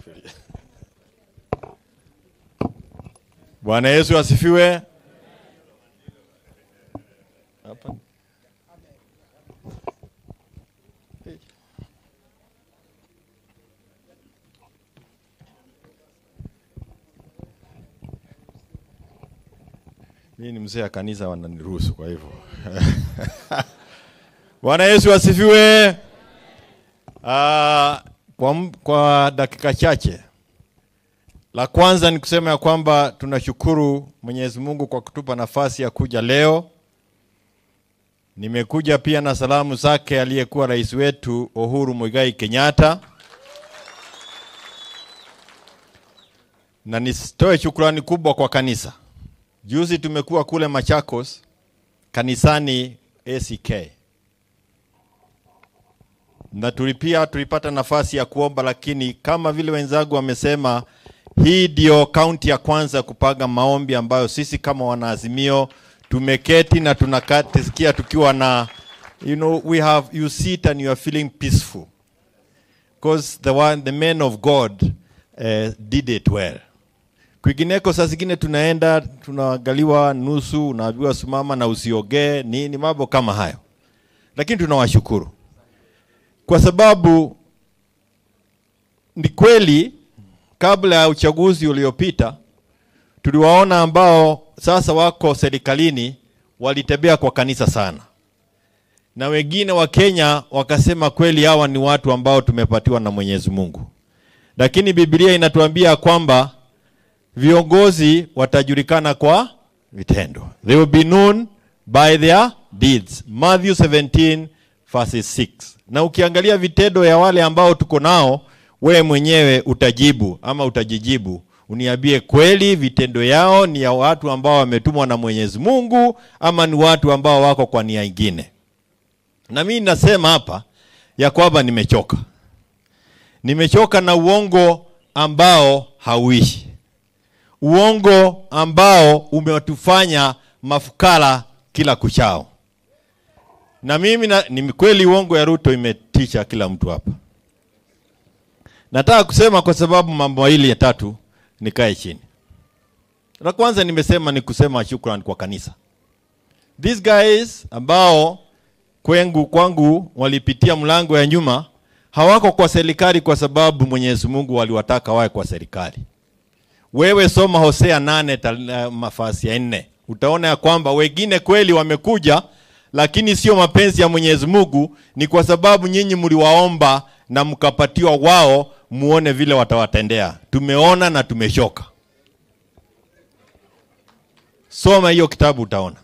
Bwana Yesu asifiwe. Hapa. Mimi ni mzee wa kanisa wananiruhusu kwa hivyo. Bwana Yesu asifiwe. Ah, kwa, m- kwa dakika chache la kwanza ni kusema ya kwamba tunashukuru Mwenyezi Mungu kwa kutupa nafasi ya kuja leo. Nimekuja pia na salamu zake aliyekuwa rais wetu Uhuru Muigai Kenyatta, na nisitoe shukrani kubwa kwa kanisa. Juzi tumekuwa kule Machakos kanisani ACK na tulipia tulipata nafasi ya kuomba, lakini kama vile wenzangu wamesema, hii ndio kaunti ya kwanza kupanga maombi ambayo sisi kama wanaazimio tumeketi na tunakasikia tukiwa na you know we have you sit and you are feeling peaceful because the one the men of God uh, did it well. Kwingineko saa zingine tunaenda tunaangaliwa nusu, unaambiwa simama na usiogee nini, mambo kama hayo, lakini tunawashukuru kwa sababu ni kweli kabla ya uchaguzi uliopita tuliwaona ambao sasa wako serikalini walitembea kwa kanisa sana, na wengine wa Kenya wakasema kweli hawa ni watu ambao tumepatiwa na Mwenyezi Mungu, lakini Biblia inatuambia kwamba viongozi watajulikana kwa vitendo. They will be known by their deeds. Matthew 17 verses 6. Na ukiangalia vitendo ya wale ambao tuko nao, wewe mwenyewe utajibu ama utajijibu, uniambie kweli vitendo yao ni ya watu ambao wametumwa na Mwenyezi Mungu ama ni watu ambao wako kwa nia ingine. Na mimi nasema hapa ya kwamba nimechoka, nimechoka na uongo ambao hauishi uongo ambao umetufanya mafukara kila kuchao. Na mimi na, ni kweli uongo ya Ruto imetisha kila mtu hapa. Nataka kusema kwa sababu mambo mawili ya tatu nikae chini. La kwanza nimesema ni kusema shukrani kwa kanisa. These guys ambao kwengu kwangu walipitia mlango ya nyuma hawako kwa serikali kwa sababu Mwenyezi Mungu waliwataka wawe kwa serikali. Wewe soma Hosea nane tal- uh, mafasi ya nne utaona ya kwamba wengine kweli wamekuja, lakini sio mapenzi ya Mwenyezi Mungu, ni kwa sababu nyinyi mliwaomba na mkapatiwa wao, muone vile watawatendea. Tumeona na tumeshoka. Soma hiyo kitabu utaona.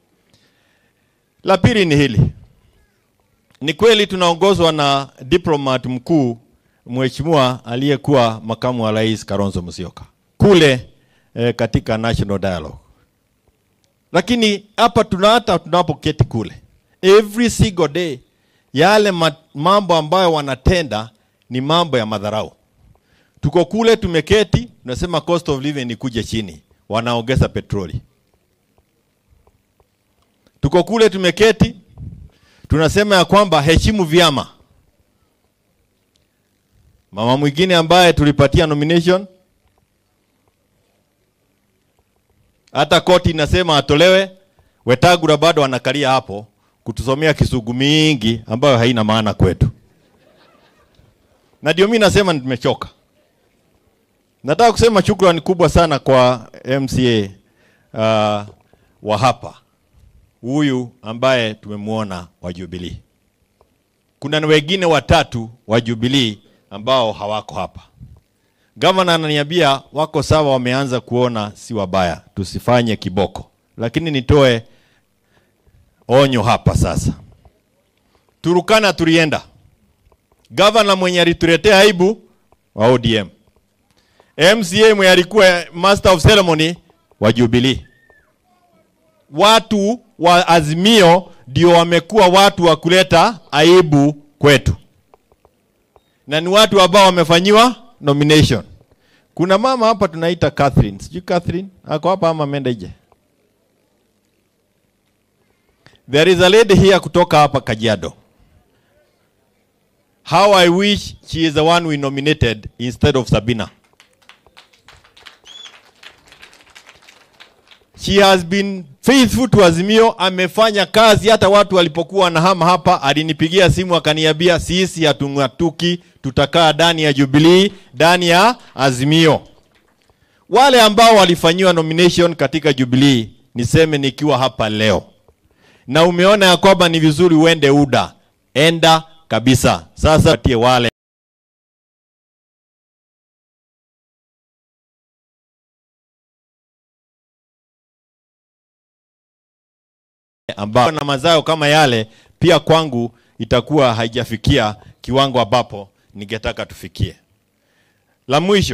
La pili ni hili, ni kweli tunaongozwa na diplomat mkuu mheshimiwa aliyekuwa makamu wa rais Kalonzo Musyoka kule eh, katika National Dialogue. Lakini hapa tuna hata tunapoketi kule every single day, yale ma, mambo ambayo wanatenda ni mambo ya madharau. Tuko kule tumeketi, tunasema cost of living ikuje chini, wanaongeza petroli. Tuko kule tumeketi, tunasema ya kwamba heshimu vyama. Mama mwingine ambaye tulipatia nomination hata koti inasema atolewe. Wetangula bado anakalia hapo kutusomea kisugu mingi ambayo haina maana kwetu, na ndio mimi nasema nimechoka. Nataka kusema shukrani kubwa sana kwa MCA uh, wa hapa huyu ambaye tumemwona wa Jubilee. Kuna na wengine watatu wa Jubilee ambao hawako hapa. Gavana ananiambia wako sawa, wameanza kuona si wabaya, tusifanye kiboko. Lakini nitoe onyo hapa sasa. Turukana tulienda, gavana mwenye alituletea aibu wa ODM, MCA mwenye alikuwa master of ceremony wa Jubilee, watu wa Azimio ndio wamekuwa watu wa kuleta aibu kwetu, na ni watu ambao wamefanyiwa nomination. Kuna mama hapa tunaita Catherine, sijui Catherine ako hapa ama ameenda nje. There is a lady here kutoka hapa Kajiado. how I wish she is the one we nominated instead of Sabina. She has been faithful to Azimio, amefanya kazi hata watu walipokuwa wanahama hapa, alinipigia simu akaniambia sisi hatung'atuki, tutakaa ndani ya Jubilee, ndani ya Azimio. Wale ambao walifanyiwa nomination katika Jubilee, niseme nikiwa hapa leo, na umeona ya kwamba ni vizuri uende UDA, enda kabisa. Sasa tie wale ambao na mazao kama yale, pia kwangu itakuwa haijafikia kiwango ambapo ningetaka tufikie. La mwisho,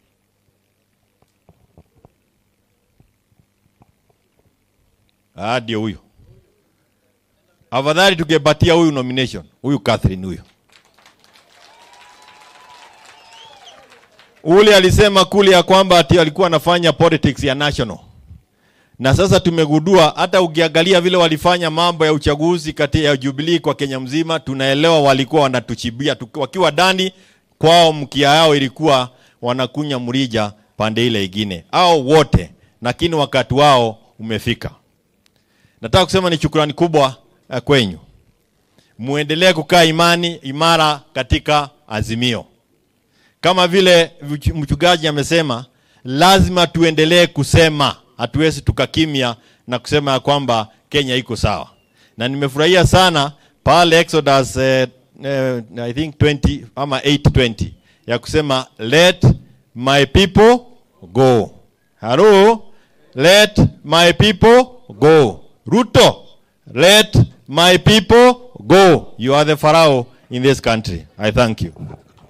ah, ndio huyo. Afadhali tungepatia huyu nomination, huyu Catherine huyu. Ule alisema kule ya kwamba ati alikuwa anafanya politics ya national na sasa tumegundua hata ukiangalia vile walifanya mambo ya uchaguzi kati ya Jubilee kwa Kenya mzima, tunaelewa walikuwa wanatuchibia tuki- wakiwa ndani kwao, mkia yao ilikuwa wanakunya mrija pande ile ingine, au wote, lakini wakati wao umefika. Nataka kusema ni shukrani kubwa eh, kwenyu, muendelee kukaa imani imara katika Azimio kama vile mch- mchungaji amesema, lazima tuendelee kusema, hatuwezi tukakimya na kusema ya kwamba Kenya iko sawa. Na nimefurahia sana pale Exodus eh, eh, I think 20 ama 820 ya kusema let my people go. Hello, let my people go. Ruto, let my people go. You are the Pharaoh in this country. I thank you.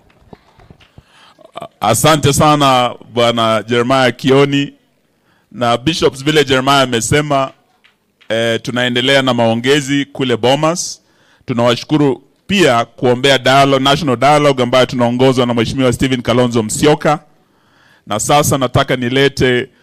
Asante sana bwana Jeremiah Kioni na bishops, vile Jeremiah amesema eh, tunaendelea na maongezi kule Bomas. Tunawashukuru pia kuombea dialogue, national dialogue ambayo tunaongozwa na mheshimiwa Stephen Kalonzo Musyoka, na sasa nataka nilete